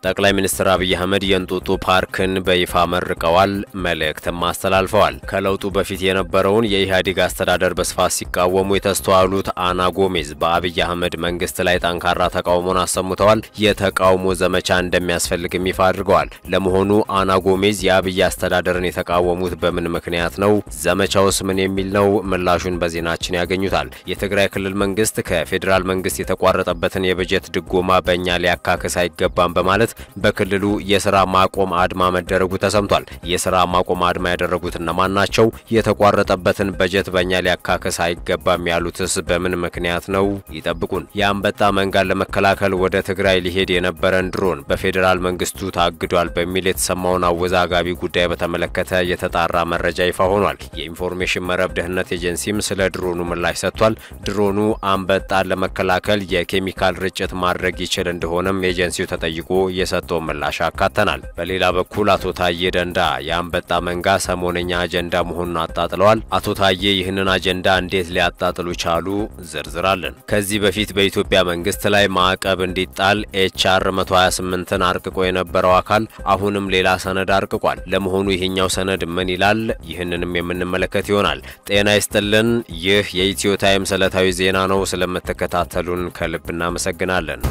ጠቅላይ ሚኒስትር አብይ አህመድ የእንጦጦ ፓርክን በይፋ መርቀዋል፣ መልእክትም አስተላልፈዋል። ከለውጡ በፊት የነበረውን የኢህአዴግ አስተዳደር በስፋት ሲቃወሙ የተስተዋሉት አና ጎሜዝ በአብይ አህመድ መንግስት ላይ ጠንካራ ተቃውሞን አሰምተዋል። የተቃውሞ ዘመቻ እንደሚያስፈልግም ይፋ አድርገዋል። ለመሆኑ አና ጎሜዝ የአብይ አስተዳደርን የተቃወሙት በምን ምክንያት ነው? ዘመቻውስ ምን የሚል ነው? ምላሹን በዜናችን ያገኙታል። የትግራይ ክልል መንግስት ከፌዴራል መንግስት የተቋረጠበትን የበጀት ድጎማ በእኛ ሊያካክስ አይገባም በማለት በክልሉ የስራ ማቆም አድማ መደረጉ ተሰምቷል። የስራ ማቆም አድማ ያደረጉት እነማን ናቸው? የተቋረጠበትን በጀት በእኛ ሊያካክስ አይገባም ያሉትስ በምን ምክንያት ነው? ይጠብቁን። የአንበጣ መንጋን ለመከላከል ወደ ትግራይ ሊሄድ የነበረን ድሮን በፌዴራል መንግስቱ ታግዷል በሚል የተሰማውን አወዛጋቢ ጉዳይ በተመለከተ የተጣራ መረጃ ይፋ ሆኗል። የኢንፎርሜሽን መረብ ደህንነት ኤጀንሲም ስለ ድሮኑ ምላሽ ሰጥቷል። ድሮኑ አንበጣን ለመከላከል የኬሚካል ርጭት ማድረግ ይችል እንደሆነም ኤጀንሲው ተጠይቆ የሰጠውን ምላሽ አካተናል። በሌላ በኩል አቶ ታዬ ደንዳ የአንበጣ መንጋ ሰሞነኛ አጀንዳ መሆኑን አጣጥለዋል። አቶ ታዬ ይህንን አጀንዳ እንዴት ሊያጣጥሉ ቻሉ? ዝርዝራለን። ከዚህ በፊት በኢትዮጵያ መንግስት ላይ ማዕቀብ እንዲጣል ኤችአር 128ን አርቅቆ የነበረው አካል አሁንም ሌላ ሰነድ አርቅቋል። ለመሆኑ ይህኛው ሰነድ ምን ይላል? ይህንንም የምንመለከት ይሆናል። ጤና ይስጥልን። ይህ የኢትዮ ታይምስ ዕለታዊ ዜና ነው። ስለምትከታተሉን ከልብ እናመሰግናለን።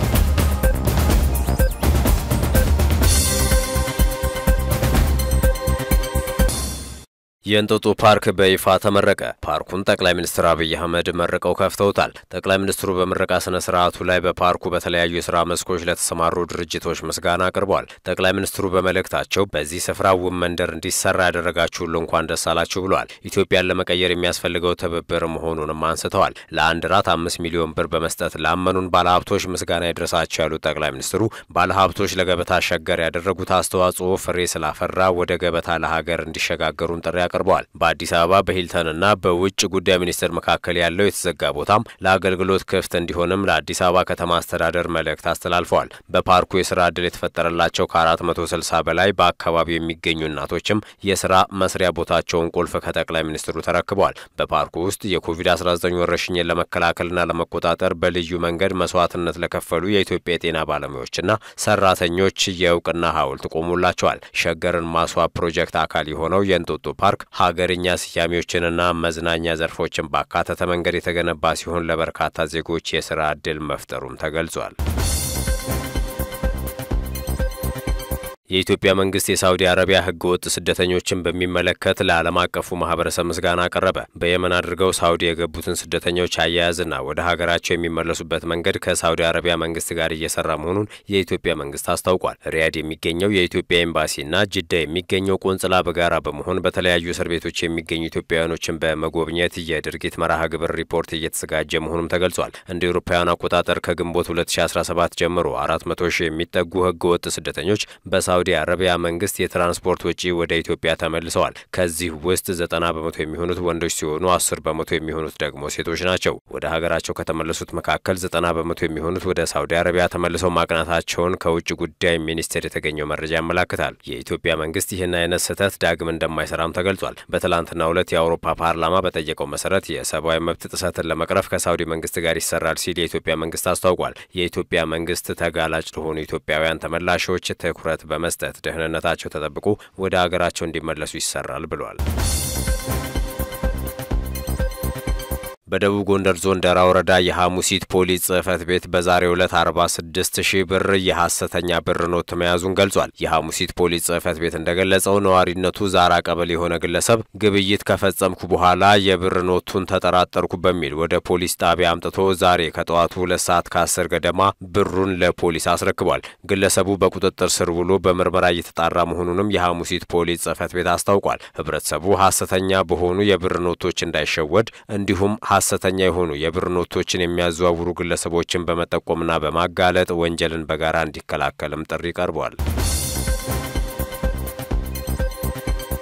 የእንጦጦ ፓርክ በይፋ ተመረቀ። ፓርኩን ጠቅላይ ሚኒስትር አብይ አህመድ መርቀው ከፍተውታል። ጠቅላይ ሚኒስትሩ በምረቃ ስነ ስርዓቱ ላይ በፓርኩ በተለያዩ የስራ መስኮች ለተሰማሩ ድርጅቶች ምስጋና አቅርበዋል። ጠቅላይ ሚኒስትሩ በመልእክታቸው በዚህ ስፍራ ውብ መንደር እንዲሰራ ያደረጋችሁ ሁሉ እንኳን ደስ አላችሁ ብለዋል። ኢትዮጵያን ለመቀየር የሚያስፈልገው ትብብር መሆኑንም አንስተዋል። ለአንድ ራት አምስት ሚሊዮን ብር በመስጠት ላመኑን ባለሀብቶች ምስጋና ይድረሳቸው ያሉት ጠቅላይ ሚኒስትሩ ባለሀብቶች ለገበታ ሸገር ያደረጉት አስተዋጽኦ ፍሬ ስላፈራ ወደ ገበታ ለሀገር እንዲሸጋገሩን ጥሪ አቅርበዋል። በአዲስ አበባ በሂልተንና በውጭ ጉዳይ ሚኒስቴር መካከል ያለው የተዘጋ ቦታም ለአገልግሎት ክፍት እንዲሆንም ለአዲስ አበባ ከተማ አስተዳደር መልእክት አስተላልፈዋል። በፓርኩ የስራ ዕድል የተፈጠረላቸው ከ460 በላይ በአካባቢው የሚገኙ እናቶችም የስራ መስሪያ ቦታቸውን ቁልፍ ከጠቅላይ ሚኒስትሩ ተረክበዋል። በፓርኩ ውስጥ የኮቪድ-19 ወረርሽኝን ለመከላከልና ለመቆጣጠር በልዩ መንገድ መስዋዕትነት ለከፈሉ የኢትዮጵያ የጤና ባለሙያዎችና ሰራተኞች የእውቅና ሐውልት ቆሞላቸዋል። ሸገርን ማስዋብ ፕሮጀክት አካል የሆነው የእንጦጦ ፓርክ ሀገርኛ ስያሜዎችንና መዝናኛ ዘርፎችን ባካተተ መንገድ የተገነባ ሲሆን ለበርካታ ዜጎች የስራ ዕድል መፍጠሩም ተገልጿል። የኢትዮጵያ መንግስት የሳውዲ አረቢያ ህገ ወጥ ስደተኞችን በሚመለከት ለዓለም አቀፉ ማህበረሰብ ምስጋና አቀረበ። በየመን አድርገው ሳውዲ የገቡትን ስደተኞች አያያዝና ወደ ሀገራቸው የሚመለሱበት መንገድ ከሳውዲ አረቢያ መንግስት ጋር እየሰራ መሆኑን የኢትዮጵያ መንግስት አስታውቋል። ሪያድ የሚገኘው የኢትዮጵያ ኤምባሲና ጅዳ የሚገኘው ቆንጽላ በጋራ በመሆን በተለያዩ እስር ቤቶች የሚገኙ ኢትዮጵያውያኖችን በመጎብኘት የድርጊት መርሃ ግብር ሪፖርት እየተዘጋጀ መሆኑም ተገልጿል። እንደ አውሮፓውያን አቆጣጠር ከግንቦት 2017 ጀምሮ 400 ሺህ የሚጠጉ ህገ ወጥ ስደተኞች በሳውዲ አረቢያ መንግስት የትራንስፖርት ወጪ ወደ ኢትዮጵያ ተመልሰዋል። ከዚህ ውስጥ ዘጠና በመቶ የሚሆኑት ወንዶች ሲሆኑ አስር በመቶ የሚሆኑት ደግሞ ሴቶች ናቸው። ወደ ሀገራቸው ከተመለሱት መካከል ዘጠና በመቶ የሚሆኑት ወደ ሳውዲ አረቢያ ተመልሰው ማቅናታቸውን ከውጭ ጉዳይ ሚኒስቴር የተገኘው መረጃ ያመላክታል። የኢትዮጵያ መንግስት ይህን አይነት ስህተት ዳግም እንደማይሰራም ተገልጿል። በትላንትናው ዕለት የአውሮፓ ፓርላማ በጠየቀው መሰረት የሰብአዊ መብት ጥሰትን ለመቅረፍ ከሳውዲ መንግስት ጋር ይሰራል ሲል የኢትዮጵያ መንግስት አስታውቋል። የኢትዮጵያ መንግስት ተጋላጭ ለሆኑ ኢትዮጵያውያን ተመላሾች ትኩረት በመስጠት ደህንነታቸው ተጠብቆ ወደ ሀገራቸው እንዲመለሱ ይሰራል ብሏል። በደቡብ ጎንደር ዞን ደራ ወረዳ የሐሙሲት ፖሊስ ጽህፈት ቤት በዛሬው ዕለት 46 ሺህ ብር የሐሰተኛ ብር ኖት መያዙን ገልጿል። የሐሙሲት ፖሊስ ጽህፈት ቤት እንደገለጸው ነዋሪነቱ ዛራ ቀበሌ የሆነ ግለሰብ ግብይት ከፈጸምኩ በኋላ የብር ኖቱን ተጠራጠርኩ በሚል ወደ ፖሊስ ጣቢያ አምጥቶ ዛሬ ከጠዋቱ ሁለት ሰዓት ከአስር ገደማ ብሩን ለፖሊስ አስረክቧል። ግለሰቡ በቁጥጥር ስር ውሎ በምርመራ እየተጣራ መሆኑንም የሐሙሲት ፖሊስ ጽህፈት ቤት አስታውቋል። ህብረተሰቡ ሐሰተኛ በሆኑ የብር ኖቶች እንዳይሸወድ እንዲሁም ሐሰተኛ የሆኑ የብር ኖቶችን የሚያዘዋውሩ ግለሰቦችን በመጠቆምና በማጋለጥ ወንጀልን በጋራ እንዲከላከልም ጥሪ ቀርቧል።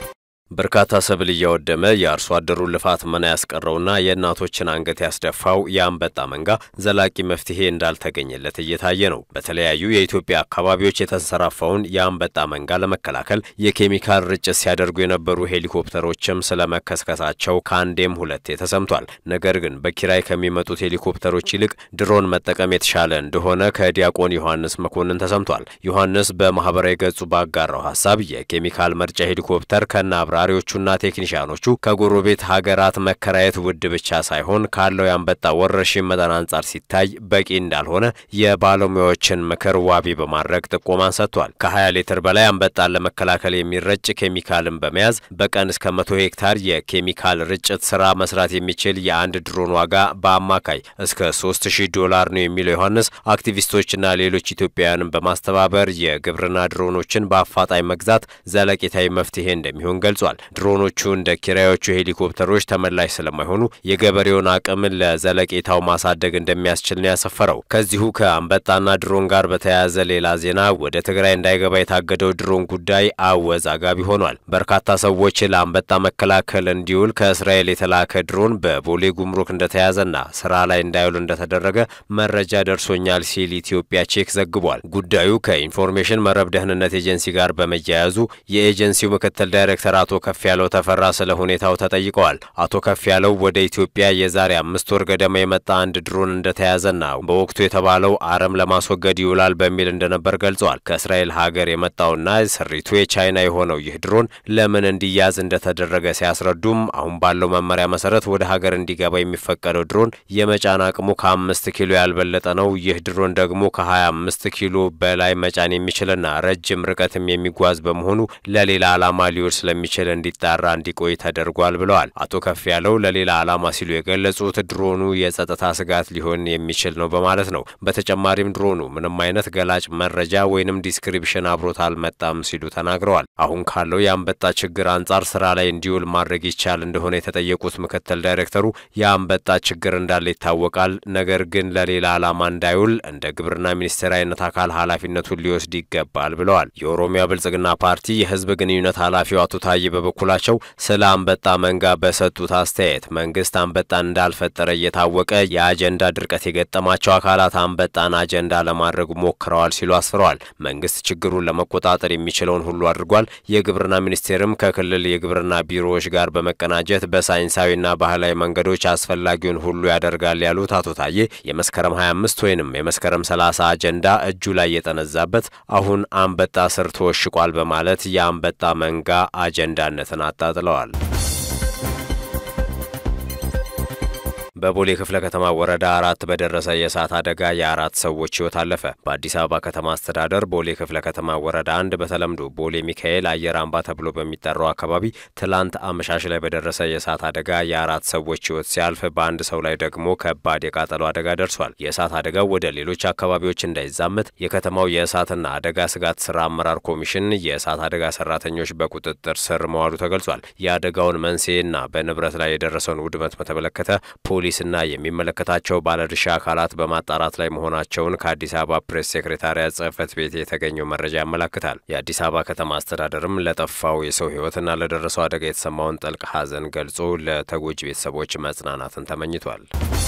በርካታ ሰብል እያወደመ የአርሶ አደሩን ልፋት መና ያስቀረውና የእናቶችን አንገት ያስደፋው የአንበጣ መንጋ ዘላቂ መፍትሄ እንዳልተገኘለት እየታየ ነው። በተለያዩ የኢትዮጵያ አካባቢዎች የተንሰራፋውን የአንበጣ መንጋ ለመከላከል የኬሚካል ርጭት ሲያደርጉ የነበሩ ሄሊኮፕተሮችም ስለመከስከሳቸው ከአንዴም ሁለቴ ተሰምቷል። ነገር ግን በኪራይ ከሚመጡት ሄሊኮፕተሮች ይልቅ ድሮን መጠቀም የተሻለ እንደሆነ ከዲያቆን ዮሐንስ መኮንን ተሰምቷል። ዮሐንስ በማህበራዊ ገጹ ባጋራው ሀሳብ የኬሚካል መርጫ ሄሊኮፕተር ከነ አብራሪዎቹና ቴክኒሽያኖቹ ከጎረቤት ሀገራት መከራየት ውድ ብቻ ሳይሆን ካለው የአንበጣ ወረርሽኝ መጠን አንጻር ሲታይ በቂ እንዳልሆነ የባለሙያዎችን ምክር ዋቢ በማድረግ ጥቆማን ሰጥቷል። ከ20 ሊትር በላይ አንበጣን ለመከላከል የሚረጭ ኬሚካልን በመያዝ በቀን እስከ መቶ ሄክታር የኬሚካል ርጭት ስራ መስራት የሚችል የአንድ ድሮን ዋጋ በአማካይ እስከ 3000 ዶላር ነው የሚለው ዮሐንስ አክቲቪስቶችና ሌሎች ኢትዮጵያውያንን በማስተባበር የግብርና ድሮኖችን በአፋጣኝ መግዛት ዘለቄታዊ መፍትሄ እንደሚሆን ገልጿል። ድሮኖቹ እንደ ኪራዮቹ ሄሊኮፕተሮች ተመላሽ ስለማይሆኑ የገበሬውን አቅም ለዘለቄታው ማሳደግ እንደሚያስችል ነው ያሰፈረው። ከዚሁ ከአንበጣና ድሮን ጋር በተያያዘ ሌላ ዜና ወደ ትግራይ እንዳይገባ የታገደው ድሮን ጉዳይ አወዛጋቢ ሆኗል። በርካታ ሰዎች ለአንበጣ መከላከል እንዲውል ከእስራኤል የተላከ ድሮን በቦሌ ጉምሩክ እንደተያዘና ስራ ላይ እንዳይውል እንደተደረገ መረጃ ደርሶኛል ሲል ኢትዮጵያ ቼክ ዘግቧል። ጉዳዩ ከኢንፎርሜሽን መረብ ደህንነት ኤጀንሲ ጋር በመያያዙ የኤጀንሲው ምክትል ዳይሬክተር አቶ ከፍ ያለው ተፈራ ስለ ሁኔታው ተጠይቀዋል። አቶ ከፍ ያለው ወደ ኢትዮጵያ የዛሬ አምስት ወር ገደማ የመጣ አንድ ድሮን እንደተያዘና በወቅቱ የተባለው አረም ለማስወገድ ይውላል በሚል እንደነበር ገልጸዋል። ከእስራኤል ሀገር የመጣውና ስሪቱ የቻይና የሆነው ይህ ድሮን ለምን እንዲያዝ እንደተደረገ ሲያስረዱም አሁን ባለው መመሪያ መሰረት ወደ ሀገር እንዲገባ የሚፈቀደው ድሮን የመጫን አቅሙ ከአምስት ኪሎ ያልበለጠ ነው። ይህ ድሮን ደግሞ ከሀያ አምስት ኪሎ በላይ መጫን የሚችልና ረጅም ርቀትም የሚጓዝ በመሆኑ ለሌላ ዓላማ ሊውል ስለሚችል እንዲጣራ እንዲቆይ ተደርጓል ብለዋል። አቶ ከፍ ያለው ለሌላ ዓላማ ሲሉ የገለጹት ድሮኑ የጸጥታ ስጋት ሊሆን የሚችል ነው በማለት ነው። በተጨማሪም ድሮኑ ምንም አይነት ገላጭ መረጃ ወይንም ዲስክሪፕሽን አብሮት አልመጣም ሲሉ ተናግረዋል። አሁን ካለው የአንበጣ ችግር አንጻር ስራ ላይ እንዲውል ማድረግ ይቻል እንደሆነ የተጠየቁት ምክትል ዳይሬክተሩ የአንበጣ ችግር እንዳለ ይታወቃል። ነገር ግን ለሌላ ዓላማ እንዳይውል እንደ ግብርና ሚኒስቴር አይነት አካል ኃላፊነቱን ሊወስድ ይገባል ብለዋል። የኦሮሚያ ብልጽግና ፓርቲ የህዝብ ግንኙነት ኃላፊው አቶ ታዬ በበኩላቸው ስለ አንበጣ መንጋ በሰጡት አስተያየት መንግስት አንበጣን እንዳልፈጠረ እየታወቀ የአጀንዳ ድርቀት የገጠማቸው አካላት አንበጣን አጀንዳ ለማድረግ ሞክረዋል ሲሉ አስፍረዋል። መንግስት ችግሩን ለመቆጣጠር የሚችለውን ሁሉ አድርጓል። የግብርና ሚኒስቴርም ከክልል የግብርና ቢሮዎች ጋር በመቀናጀት በሳይንሳዊና ባህላዊ መንገዶች አስፈላጊውን ሁሉ ያደርጋል ያሉት አቶ ታዬ የመስከረም 25 ወይንም የመስከረም 30 አጀንዳ እጁ ላይ የጠነዛበት አሁን አንበጣ ስር ተወሽቋል በማለት የአንበጣ መንጋ አጀንዳነትን አጣጥለዋል። በቦሌ ክፍለ ከተማ ወረዳ አራት በደረሰ የእሳት አደጋ የአራት ሰዎች ህይወት አለፈ። በአዲስ አበባ ከተማ አስተዳደር ቦሌ ክፍለ ከተማ ወረዳ አንድ በተለምዶ ቦሌ ሚካኤል አየር አምባ ተብሎ በሚጠራው አካባቢ ትላንት አመሻሽ ላይ በደረሰ የእሳት አደጋ የአራት ሰዎች ህይወት ሲያልፍ በአንድ ሰው ላይ ደግሞ ከባድ የቃጠሎ አደጋ ደርሷል። የእሳት አደጋው ወደ ሌሎች አካባቢዎች እንዳይዛመት የከተማው የእሳትና አደጋ ስጋት ስራ አመራር ኮሚሽን የእሳት አደጋ ሰራተኞች በቁጥጥር ስር መዋሉ ተገልጿል። የአደጋውን መንስኤና በንብረት ላይ የደረሰውን ውድመት በተመለከተ ፖሊስ ና የሚመለከታቸው ባለድርሻ አካላት በማጣራት ላይ መሆናቸውን ከአዲስ አበባ ፕሬስ ሴክሬታሪያት ጽህፈት ቤት የተገኘው መረጃ ያመላክታል። የአዲስ አበባ ከተማ አስተዳደርም ለጠፋው የሰው ህይወትና ለደረሰው አደጋ የተሰማውን ጥልቅ ሐዘን ገልጾ ለተጎጂ ቤተሰቦች መጽናናትን ተመኝቷል።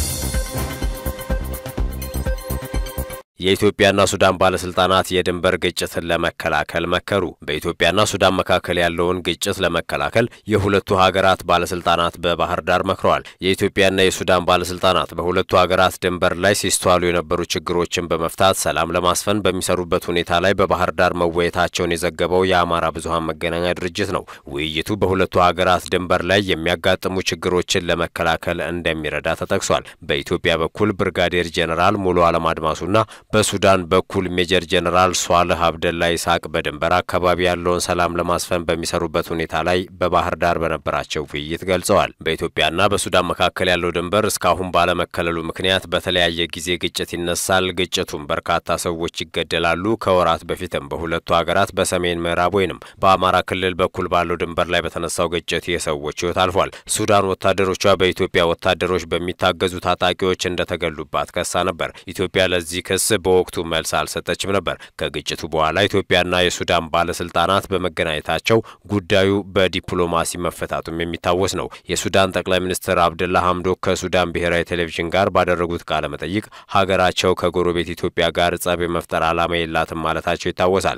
የኢትዮጵያና ሱዳን ባለስልጣናት የድንበር ግጭትን ለመከላከል መከሩ። በኢትዮጵያና ሱዳን መካከል ያለውን ግጭት ለመከላከል የሁለቱ ሀገራት ባለስልጣናት በባህር ዳር መክረዋል። የኢትዮጵያና የሱዳን ባለስልጣናት በሁለቱ ሀገራት ድንበር ላይ ሲስተዋሉ የነበሩ ችግሮችን በመፍታት ሰላም ለማስፈን በሚሰሩበት ሁኔታ ላይ በባህር ዳር መወየታቸውን የዘገበው የአማራ ብዙኃን መገናኛ ድርጅት ነው። ውይይቱ በሁለቱ ሀገራት ድንበር ላይ የሚያጋጥሙ ችግሮችን ለመከላከል እንደሚረዳ ተጠቅሷል። በኢትዮጵያ በኩል ብርጋዴር ጄኔራል ሙሉ አለም አድማሱና በሱዳን በኩል ሜጀር ጀነራል ሷልህ አብደላ ይስሐቅ በድንበር አካባቢ ያለውን ሰላም ለማስፈን በሚሰሩበት ሁኔታ ላይ በባህር ዳር በነበራቸው ውይይት ገልጸዋል። በኢትዮጵያና በሱዳን መካከል ያለው ድንበር እስካሁን ባለመከለሉ ምክንያት በተለያየ ጊዜ ግጭት ይነሳል። ግጭቱም በርካታ ሰዎች ይገደላሉ። ከወራት በፊትም በሁለቱ ሀገራት በሰሜን ምዕራብ ወይንም በአማራ ክልል በኩል ባለው ድንበር ላይ በተነሳው ግጭት የሰዎች ሕይወት አልፏል። ሱዳን ወታደሮቿ በኢትዮጵያ ወታደሮች በሚታገዙ ታጣቂዎች እንደተገሉባት ከሳ ነበር። ኢትዮጵያ ለዚህ ክስ በወቅቱ መልስ አልሰጠችም ነበር። ከግጭቱ በኋላ ኢትዮጵያና የሱዳን ባለስልጣናት በመገናኘታቸው ጉዳዩ በዲፕሎማሲ መፈታቱም የሚታወስ ነው። የሱዳን ጠቅላይ ሚኒስትር አብደላ ሐምዶክ ከሱዳን ብሔራዊ ቴሌቪዥን ጋር ባደረጉት ቃለ መጠይቅ ሀገራቸው ከጎረቤት ኢትዮጵያ ጋር ጸብ የመፍጠር ዓላማ የላትም ማለታቸው ይታወሳል።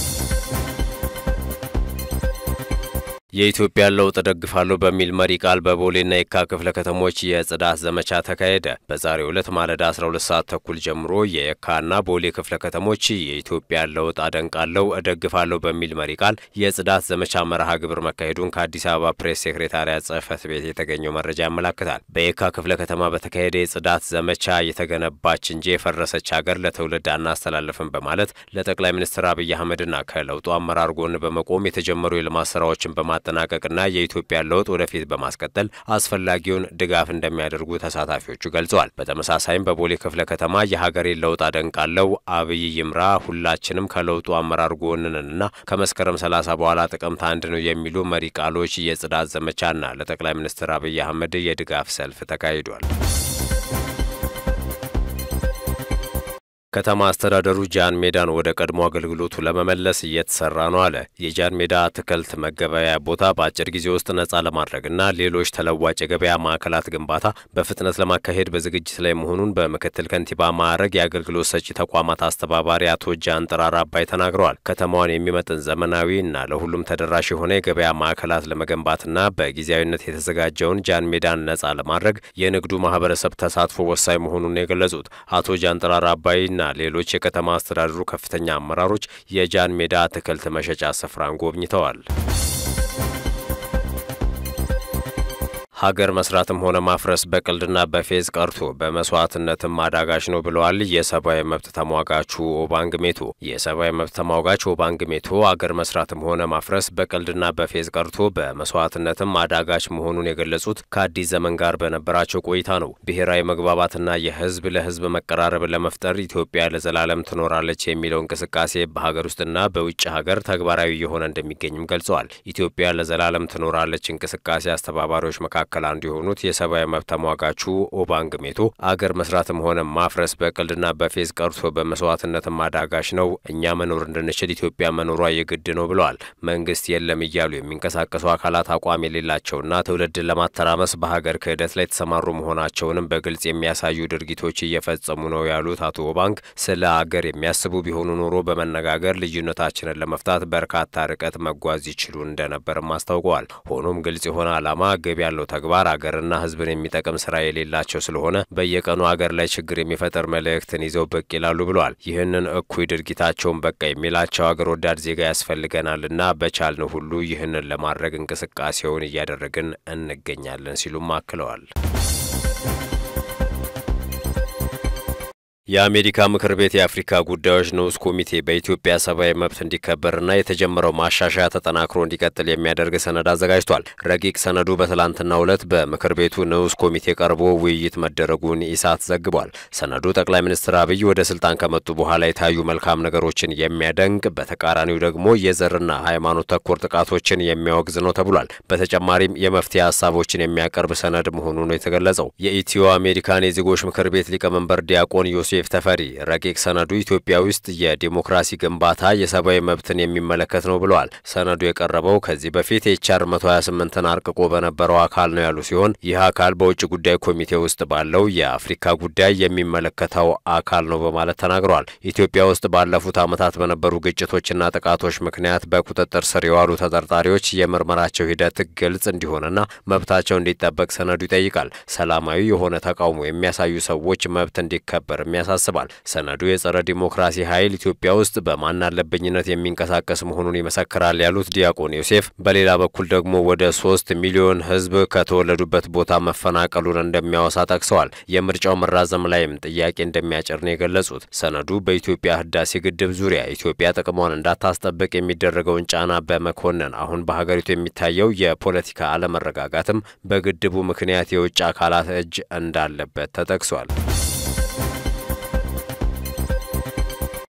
የኢትዮጵያን ለውጥ እደግፋለሁ በሚል መሪ ቃል በቦሌና የካ ክፍለ ከተሞች የጽዳት ዘመቻ ተካሄደ። በዛሬው ዕለት ማለዳ 12 ሰዓት ተኩል ጀምሮ የየካና ቦሌ ክፍለ ከተሞች የኢትዮጵያን ለውጥ አደንቃለሁ እደግፋለሁ በሚል መሪ ቃል የጽዳት ዘመቻ መርሃ ግብር መካሄዱን ከአዲስ አበባ ፕሬስ ሴክሬታሪያት ጽሕፈት ቤት የተገኘው መረጃ ያመላክታል። በየካ ክፍለ ከተማ በተካሄደ የጽዳት ዘመቻ የተገነባች እንጂ የፈረሰች ሀገር ለትውልድ አናስተላልፍም በማለት ለጠቅላይ ሚኒስትር አብይ አህመድና ከለውጡ አመራር ጎን በመቆም የተጀመሩ የልማት ስራዎችን በማ ማጠናቀቅና የኢትዮጵያን ለውጥ ወደፊት በማስቀጠል አስፈላጊውን ድጋፍ እንደሚያደርጉ ተሳታፊዎቹ ገልጸዋል። በተመሳሳይም በቦሌ ክፍለ ከተማ የሀገሬን ለውጥ አደንቃለሁ፣ አብይ ይምራ፣ ሁላችንም ከለውጡ አመራር ጎንንና ከመስከረም ሰላሳ በኋላ ጥቅምት አንድ ነው የሚሉ መሪ ቃሎች የጽዳት ዘመቻና ለጠቅላይ ሚኒስትር አብይ አህመድ የድጋፍ ሰልፍ ተካሂዷል። ከተማ አስተዳደሩ ጃን ሜዳን ወደ ቀድሞ አገልግሎቱ ለመመለስ እየተሰራ ነው አለ። የጃን ሜዳ አትክልት መገበያያ ቦታ በአጭር ጊዜ ውስጥ ነጻ ለማድረግና ሌሎች ተለዋጭ የገበያ ማዕከላት ግንባታ በፍጥነት ለማካሄድ በዝግጅት ላይ መሆኑን በምክትል ከንቲባ ማዕረግ የአገልግሎት ሰጪ ተቋማት አስተባባሪ አቶ ጃን ጥራር አባይ ተናግረዋል። ከተማዋን የሚመጥን ዘመናዊ እና ለሁሉም ተደራሽ የሆነ የገበያ ማዕከላት ለመገንባትና በጊዜያዊነት የተዘጋጀውን ጃን ሜዳን ነጻ ለማድረግ የንግዱ ማህበረሰብ ተሳትፎ ወሳኝ መሆኑን የገለጹት አቶ ጃን ጥራር አባይ ና ሌሎች የከተማ አስተዳደሩ ከፍተኛ አመራሮች የጃን ሜዳ አትክልት መሸጫ ስፍራን ጎብኝተዋል። ሀገር መስራትም ሆነ ማፍረስ በቀልድና በፌዝ ቀርቶ በመስዋዕትነትም አዳጋች ነው ብለዋል የሰብአዊ መብት ተሟጋቹ ኦባንግ ሜቶ። የሰብአዊ መብት ተሟጋች ኦባንግ ሜቶ አገር መስራትም ሆነ ማፍረስ በቀልድና በፌዝ ቀርቶ በመስዋዕትነትም አዳጋች መሆኑን የገለጹት ከአዲስ ዘመን ጋር በነበራቸው ቆይታ ነው። ብሔራዊ መግባባትና የህዝብ ለህዝብ መቀራረብ ለመፍጠር ኢትዮጵያ ለዘላለም ትኖራለች የሚለው እንቅስቃሴ በሀገር ውስጥና በውጭ ሀገር ተግባራዊ የሆነ እንደሚገኝም ገልጸዋል። ኢትዮጵያ ለዘላለም ትኖራለች እንቅስቃሴ አስተባባሪዎች መካከል መካከል አንዱ የሆኑት የሰብአዊ መብት ተሟጋቹ ኦባንግ ሜቶ አገር መስራትም ሆነ ማፍረስ በቀልድና በፌዝ ቀርቶ በመስዋዕትነትም አዳጋች ነው። እኛ መኖር እንድንችል ኢትዮጵያ መኖሯ የግድ ነው ብለዋል። መንግስት የለም እያሉ የሚንቀሳቀሱ አካላት አቋም የሌላቸውና ትውልድን ለማተራመስ በሀገር ክህደት ላይ የተሰማሩ መሆናቸውንም በግልጽ የሚያሳዩ ድርጊቶች እየፈጸሙ ነው ያሉት አቶ ኦባንግ ስለ አገር የሚያስቡ ቢሆኑ ኖሮ በመነጋገር ልዩነታችንን ለመፍታት በርካታ ርቀት መጓዝ ይችሉ እንደነበርም አስታውቀዋል። ሆኖም ግልጽ የሆነ ዓላማ ግብ ያለው ተግባር አገርና ሕዝብን የሚጠቅም ስራ የሌላቸው ስለሆነ በየቀኑ አገር ላይ ችግር የሚፈጠር መልእክትን ይዘው ብቅ ይላሉ ብለዋል። ይህንን እኩይ ድርጊታቸውን በቃ የሚላቸው አገር ወዳድ ዜጋ ያስፈልገናልና በቻልን ሁሉ ይህንን ለማድረግ እንቅስቃሴውን እያደረግን እንገኛለን ሲሉም አክለዋል። የአሜሪካ ምክር ቤት የአፍሪካ ጉዳዮች ንዑስ ኮሚቴ በኢትዮጵያ ሰብአዊ መብት እንዲከበርና የተጀመረው ማሻሻያ ተጠናክሮ እንዲቀጥል የሚያደርግ ሰነድ አዘጋጅቷል። ረቂቅ ሰነዱ በትላንትናው ዕለት በምክር ቤቱ ንዑስ ኮሚቴ ቀርቦ ውይይት መደረጉን ኢሳት ዘግቧል። ሰነዱ ጠቅላይ ሚኒስትር አብይ ወደ ስልጣን ከመጡ በኋላ የታዩ መልካም ነገሮችን የሚያደንቅ፣ በተቃራኒው ደግሞ የዘርና ሃይማኖት ተኮር ጥቃቶችን የሚያወግዝ ነው ተብሏል። በተጨማሪም የመፍትሄ ሀሳቦችን የሚያቀርብ ሰነድ መሆኑ ነው የተገለጸው። የኢትዮ አሜሪካን የዜጎች ምክር ቤት ሊቀመንበር ዲያቆን ዮሴፍ ዮሴፍ ተፈሪ ረቂቅ ሰነዱ ኢትዮጵያ ውስጥ የዲሞክራሲ ግንባታ የሰብአዊ መብትን የሚመለከት ነው ብለዋል። ሰነዱ የቀረበው ከዚህ በፊት የኤችአር 128ን አርቅቆ በነበረው አካል ነው ያሉ ሲሆን ይህ አካል በውጭ ጉዳይ ኮሚቴ ውስጥ ባለው የአፍሪካ ጉዳይ የሚመለከተው አካል ነው በማለት ተናግረዋል። ኢትዮጵያ ውስጥ ባለፉት ዓመታት በነበሩ ግጭቶችና ጥቃቶች ምክንያት በቁጥጥር ስር የዋሉ ተጠርጣሪዎች የምርመራቸው ሂደት ግልጽ እንዲሆንና መብታቸው እንዲጠበቅ ሰነዱ ይጠይቃል። ሰላማዊ የሆነ ተቃውሞ የሚያሳዩ ሰዎች መብት እንዲከበር ያሳስባል። ሰነዱ የጸረ ዲሞክራሲ ኃይል ኢትዮጵያ ውስጥ በማን አለብኝነት የሚንቀሳቀስ መሆኑን ይመሰክራል ያሉት ዲያቆን ዮሴፍ በሌላ በኩል ደግሞ ወደ ሶስት ሚሊዮን ሕዝብ ከተወለዱበት ቦታ መፈናቀሉን እንደሚያወሳ ጠቅሰዋል። የምርጫው መራዘም ላይም ጥያቄ እንደሚያጭር ነው የገለጹት። ሰነዱ በኢትዮጵያ ህዳሴ ግድብ ዙሪያ ኢትዮጵያ ጥቅሟን እንዳታስጠብቅ የሚደረገውን ጫና በመኮነን አሁን በሀገሪቱ የሚታየው የፖለቲካ አለመረጋጋትም በግድቡ ምክንያት የውጭ አካላት እጅ እንዳለበት ተጠቅሷል።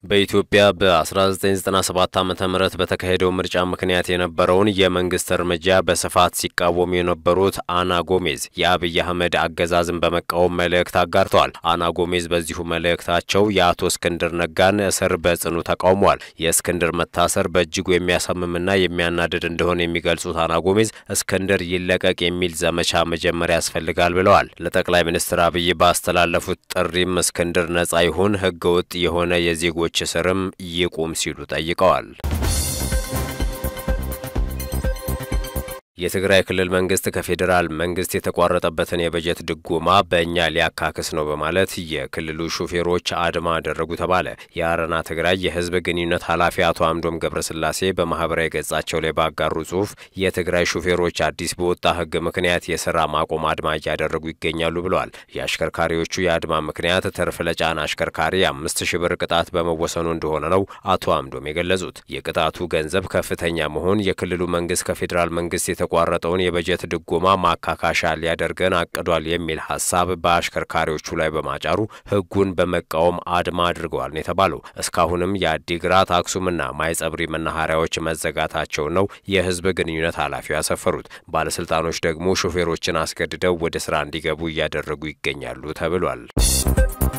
በኢትዮጵያ በ1997 ዓ ም በተካሄደው ምርጫ ምክንያት የነበረውን የመንግስት እርምጃ በስፋት ሲቃወሙ የነበሩት አና ጎሜዝ የአብይ አህመድ አገዛዝን በመቃወም መልእክት አጋርተዋል። አና ጎሜዝ በዚሁ መልእክታቸው የአቶ እስክንድር ነጋን እስር በጽኑ ተቃውመዋል። የእስክንድር መታሰር በእጅጉ የሚያሳምምና የሚያናድድ እንደሆነ የሚገልጹት አና ጎሜዝ እስክንድር ይለቀቅ የሚል ዘመቻ መጀመሪያ ያስፈልጋል ብለዋል። ለጠቅላይ ሚኒስትር አብይ ባስተላለፉት ጥሪም እስክንድር ነጻ ይሁን፣ ህገ ወጥ የሆነ የዜጎች እስርም ይቁም ሲሉ ጠይቀዋል። የትግራይ ክልል መንግስት ከፌዴራል መንግስት የተቋረጠበትን የበጀት ድጎማ በእኛ ሊያካክስ ነው በማለት የክልሉ ሹፌሮች አድማ አደረጉ ተባለ። የአረና ትግራይ የህዝብ ግንኙነት ኃላፊ አቶ አምዶም ገብረስላሴ በማህበራዊ ገጻቸው ላይ ባጋሩ ጽሁፍ የትግራይ ሹፌሮች አዲስ በወጣ ህግ ምክንያት የስራ ማቆም አድማ እያደረጉ ይገኛሉ ብለዋል። የአሽከርካሪዎቹ የአድማ ምክንያት ትርፍ ለጫና አሽከርካሪ አምስት ሺ ብር ቅጣት በመወሰኑ እንደሆነ ነው አቶ አምዶም የገለጹት። የቅጣቱ ገንዘብ ከፍተኛ መሆን የክልሉ መንግስት ከፌዴራል መንግስት የተቋረጠውን የበጀት ድጎማ ማካካሻ ሊያደርገን አቅዷል የሚል ሀሳብ በአሽከርካሪዎቹ ላይ በማጫሩ ህጉን በመቃወም አድማ አድርገዋል ነው የተባለው። እስካሁንም የአዲግራት አክሱምና ማይጸብሪ መናኸሪያዎች መዘጋታቸው ነው የህዝብ ግንኙነት ኃላፊው ያሰፈሩት። ባለስልጣኖች ደግሞ ሾፌሮችን አስገድደው ወደ ስራ እንዲገቡ እያደረጉ ይገኛሉ ተብሏል።